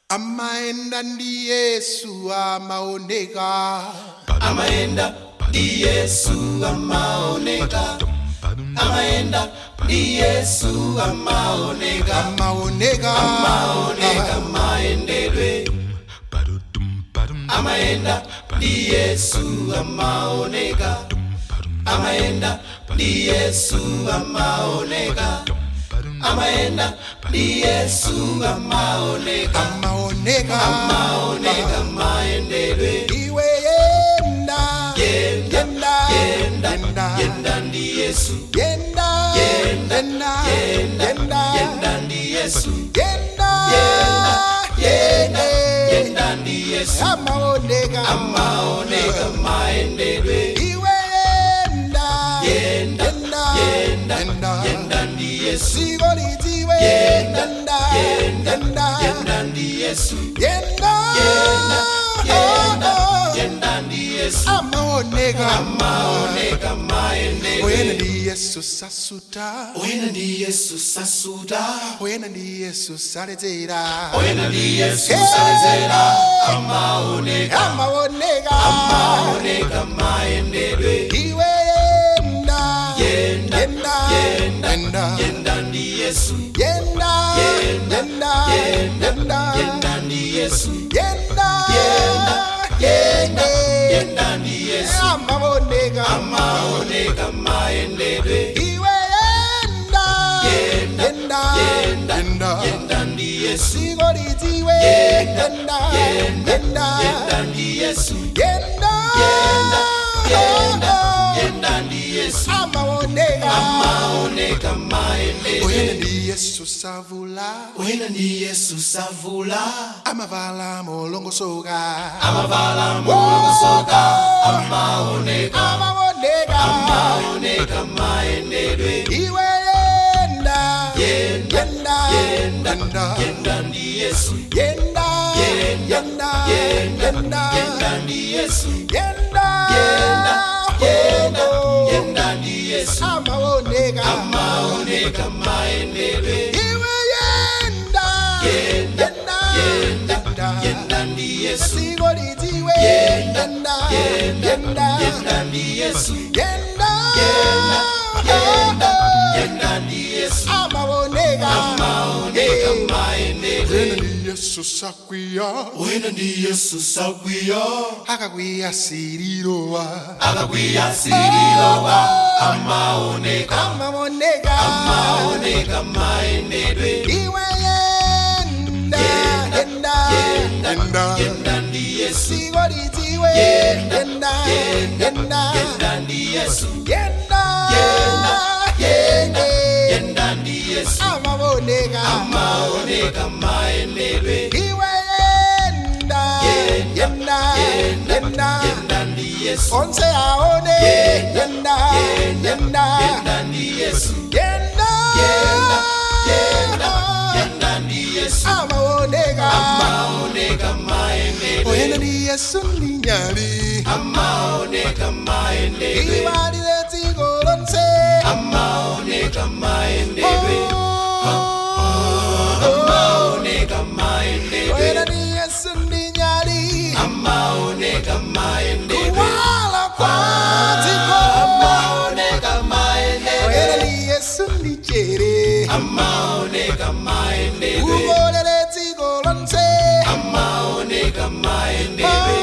amaenda ndi yesu amaoneka amaenda ndi yesu amaoneka amaenda ndi yesu amaoneka amaoneka amaoneka maendedwe amaenda ndi yesu amaoneka amaenda ndi yesu amaoneka amaenda ndi yesu amaoneka amaoneka amaoneka maendedwe iwe yenda Yenda, yenda yenda, yenda ndi yesu yenda Yenda, yenda yenda, yenda yenda ndi yesu yenda Yenda, yenda, yenda yenda ndi yesu amaoneka amaoneka maendedwe iwe yenda Yenda, yenda yenda, yenda ndi yesu siko litiwe Yenda, yenda yenda, yenda yenda ndi yesu yenda Yenda, yenda, Oh, oh. yenda ndi yesu amaoneka amaoneka maendedwe oyena ndi yesu sasuta oyena ndi yesu sasuta oyena ndi yesu saledzera oyena ndi yesu saledzera amaoneka amaoneka amaoneka maendedwe iwe yenda Yenda, yenda yenda, yenda yenda ndi yesu yenda Yenda, yenda yenda, yenda yenda ndi yesu yenda Yenda, yenda, yenda ndi yesu amaoneka amaoneka maendedwe iwe yenda Yenda, yenda yenda, yenda yenda ndi yesu siko litiwe Yenda, yenda yenda, yenda yenda ndi yesu yenda Yenda, yenda, yenda ndi yesu amaoneka amaoneka maendedwe oyena ndi yesu savula oyena ndi yesu savula amavala molongosoka amavala molongosoka amaoneka amaoneka amaoneka maendedwe iwe yenda Yenda, yenda yenda, yenda yenda ndi yesu yenda Yenda, yenda yenda, yenda yenda ndi yesu yenda Yenda, yenda, Oh, yenda ndi yesu amaoneka amaoneka maendedwe iwe yenda Yenda, yenda yenda, yenda ndi yesu siko litiwe Yenda, yenda yenda, yenda yenda ndi yesu yenda Yenda, yenda, yenda ndi yesu amaoneka amaoneka maendedwe oyena ndi yesu sakwiya oyena ndi yesu sakwiya akakwiya sirilowa akakwiya sirilowa amaoneka amaoneka amaoneka maendedwe iwe yenda yenda yenda yenda ndi yesu siko litiwe Yenda, yenda yenda, yenda yenda ndi yesu yenda Yenda, yenda, yenda yenda ndi yesu amaoneka amaoneka maendedwe iwe yenda Yenda, yenda yenda, yenda yenda ndi yesu onse aone Yenda, yenda yenda, yenda yenda ndi yesu yenda Yenda, yenda, yenda ndi yesu amaoneka amaoneka maendedwe oyena ndi yesu ndi nyali amaoneka maendedwe ibalile dziko lonse amaoneka maendedwe amaoneka maendedwe oyena ndi yesu ndi nyali amaoneka maendedwe kuwala kwa dziko amaoneka oyena maendedwe ndi yesu ndi chere amaoneka maendedwe kukolele dziko lonse amaoneka maendedwe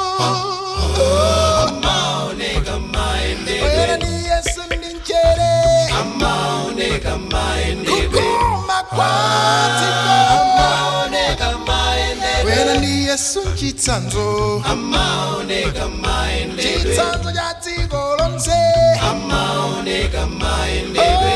amaoneka maendedwe oyena ndi yesu ndi chere amaoneka maendedwe kukoma kwa dziko amaoneka maendedwe oyena ndi yesu chitsanzo amaoneka maendedwe chitsanzo cha dziko lonse amaoneka maendedwe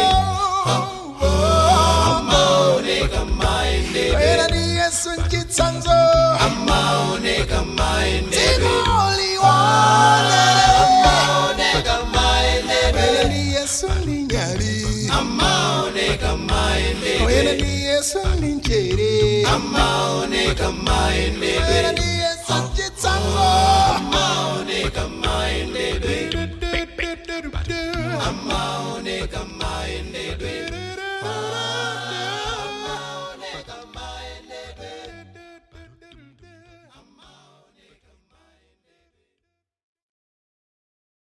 amaoneka maendedwe oyena ndi yesu chitsanzo amaoneka maendedwe dziko liwonele amaoneka maendedwe oyena ndi yesu ndi nyali amaoneka maendedwe oyena ndi yesu ndi chere amaoneka maendedwe oyena ndi yesu chitsanzo amaoneka maendedwe amaoneka maendedwe